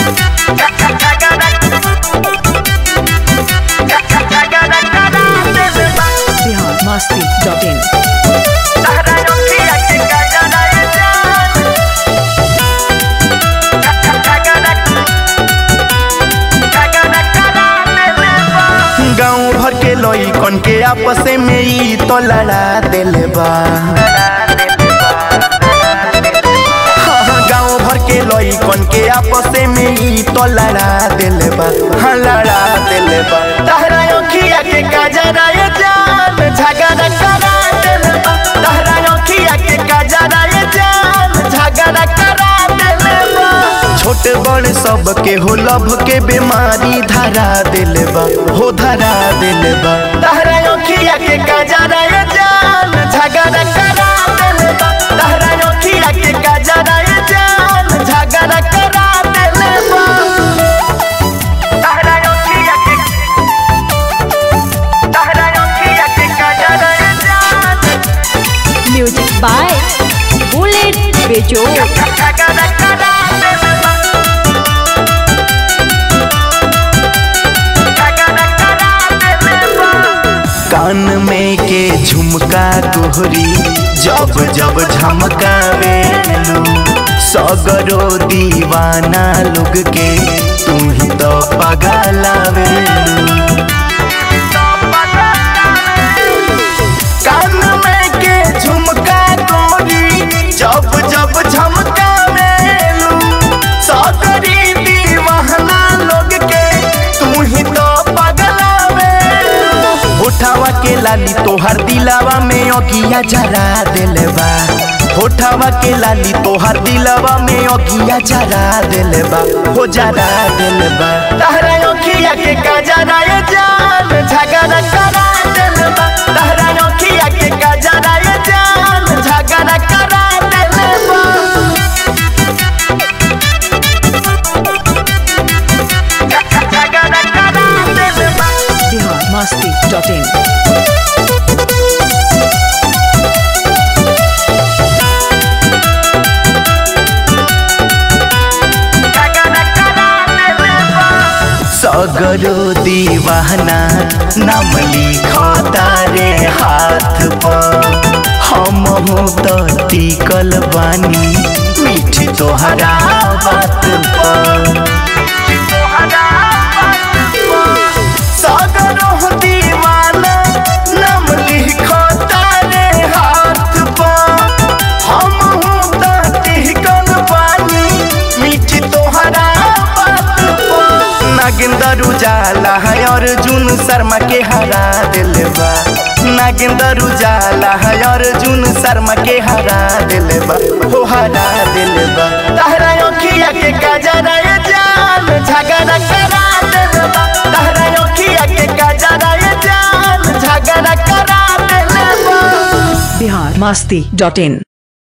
Bihar Masti dot in गाँव भर के लइकन के आपस में ई तो लड़ा देले बा हाँ, गाँव भर के लइकन के आपस में ई तो लड़ा देले बा हाँ लड़ा देले बा तहरा अखिया के काजरा ये जान झगड़ा करा देले बा तहरा अखिया के काजरा ये जान झगड़ा करा देले बा छोट बड़ सब के हो लभ के बीमारी धरा देले बा हो धरा देले बा तहरा अखिया के काजरा ये जान झगड़ा करा देले बा तहरा अखिया के काजरा ये जान झगड़ा करा देले बा तहरा अखिया के तहरा अखिया के काजरा ये जान म्यूजिक बाय बुलेट बेजोड़ झगड़ा करा देले बा कान में के झुमका तोहरी जब जब झमकावे सगरो दीवाना लोग के तू ही तो पगलावे कान में के झुमका तोहरी जब जब झमकावे सगरी दीवाना लोग के तू ही तो पगलावे होठावा के लाली तोहर दिलावा में अगिया जरा देले बा होठावा के लाली तोहर दिलावा में अगिया जरा देले बा हो जरा देले बा तहरा अखिया के काजरा ये जान झगड़ा करा देले बा तहरा अखिया के काजरा ये जान झगड़ा करा देले बा झगड़ा करा देले बा बिहार मस्ती डॉट इन सगरो दीवाना नाम लिखता रे हाथ पर हम हो तो टिकल बानी मीठी तोहरा बात पर सगरो दीवाना नाम लिखता रे हाथ पर हम हो तो टिकल बानी मीठी तोहरा बात पर नागिंदर उजाला है अर्जुन शर्मा के हरा दिल बा नागिंदर उजाला है अर्जुन शर्मा के हरा दिल बा हो हरा दिल बा तहरा अखिया के काजरा ये जान झगड़ा करा दिल बा तहरा अखिया के काजरा ये जान झगड़ा करा दिल बा बिहार मस्ती डॉट इन